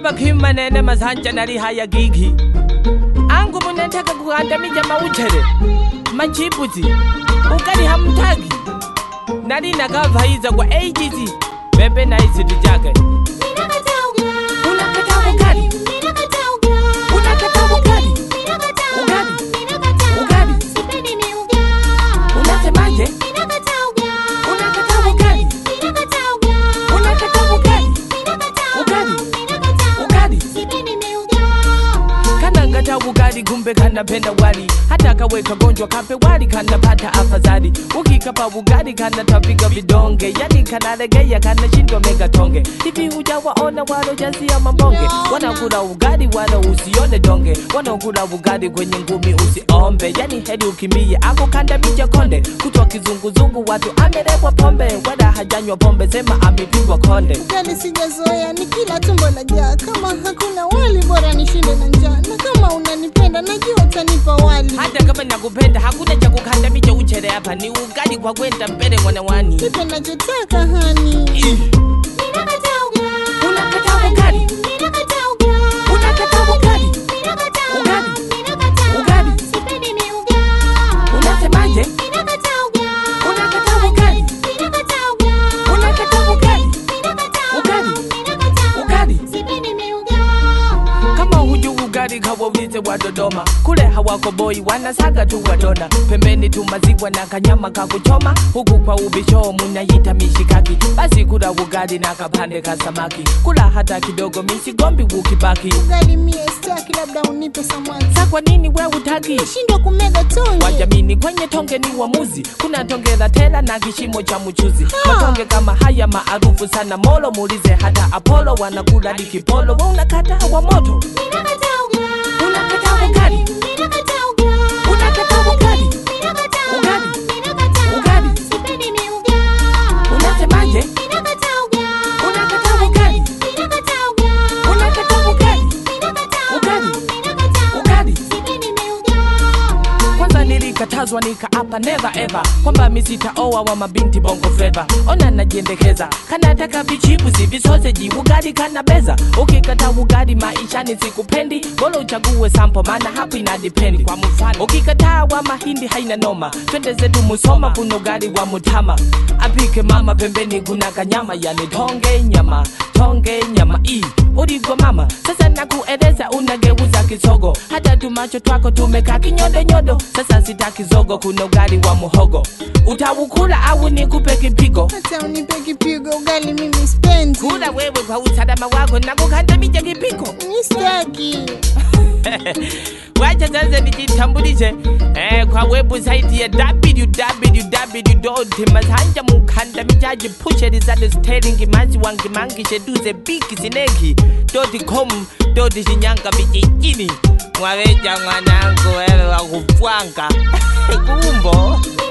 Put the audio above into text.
bakhimanene masanja nali haya gigi angu munataka kugandamija mauchere machipuzi ukali hamtaki nali nakavaiza kwa ages bebe na isitu chake unakataa ukali unakataa ukali ukali ukali unasemaje unakataa ukali unakataa ukali ukali ukali kana ngata ugali kumbe kanapenda wali hata kaweka gonjwa kape wali kanapata afadhali ukikapa ugali kanatapika vidonge yani kanalegea kanashindwa mega tonge hivi hujawaona walojazia mambonge wanakula ugali wala usione donge wanakula ugali kwenye ngumi usiombe yani heri ukimbie ako kandamija konde kutwa kizunguzungu watu amelekwa pombe wala hajanywa pombe sema amepigwa konde Ugali sijazoea ni kila tumbo la jaa, kama hakuna wali bora nishinde na njaa, na kama unanipenda najua utanipa wali. hata kama nakupenda hakuna cha kukandamicha uchele hapa ni ugali kwa kwenda mbele mwanawani Nipe nachotaka hani. unakataa ugali unakataa ugali ugali ugali unasemaje unakataa ugali unakataa ugali ugali ugali kama huju ugali kawaulize wa Dodoma, kule hawako boi wanasaga tu wadona, pembeni tu maziwa na kanyama kakuchoma, huku kwa ubisho munayita mishikaki. Basi kula ugali na kapande ka samaki, kula hata kidogo, misigombi ukibaki. Ugali mie staki, labda unipe samaki. Sa kwa nini we utaki? Shindwa kumega tonge. Wajamini kwenye tonge ni uamuzi, kuna tonge la tela na kishimo cha mchuzi. Matonge kama haya maarufu sana molo, muulize hata Apollo wanakula likipolo, we unakata wa moto, unakataa ugali, unakataa ugali, ugali, ugali, unasemaje? Unakataa ugali, unakataa ugali, ugali, ugali. kwanza nilikatazwa nikaapa never ever kwamba misitaoa wa mabinti bongo fleva ona najiendekeza kanataka vichipuzi visoseji ugali kana beza ukikata ugali maishani sikupendi bora uchague sampo maana hapo inadipendi kwa mfano ukikataa wa mahindi haina noma twende zetu musoma kuna ugali wa mutama apike mama pembeni kuna kanyama yani tonge nyama tonge nyama i uligwa mama sasa nakueleza unageuza kisogo hata tumacho twako tumekaa kinyodonyodo sasa sitaki zogo kuna ugali wa muhogo utaukula au nikupe kipigo Hata unipe kipigo, ugali mimi spendi. kula wewe kwa usalama wako na kukandamija kipigo Mi staki. wacha sasa nijitambulishe eh, kwa website ya www.masanja mukandamijaji pusherizato sterling mazi wangimangishe duze biki sineki com shinyanga vijijini mwaveja mwanangu wewe wakupwanga kumbo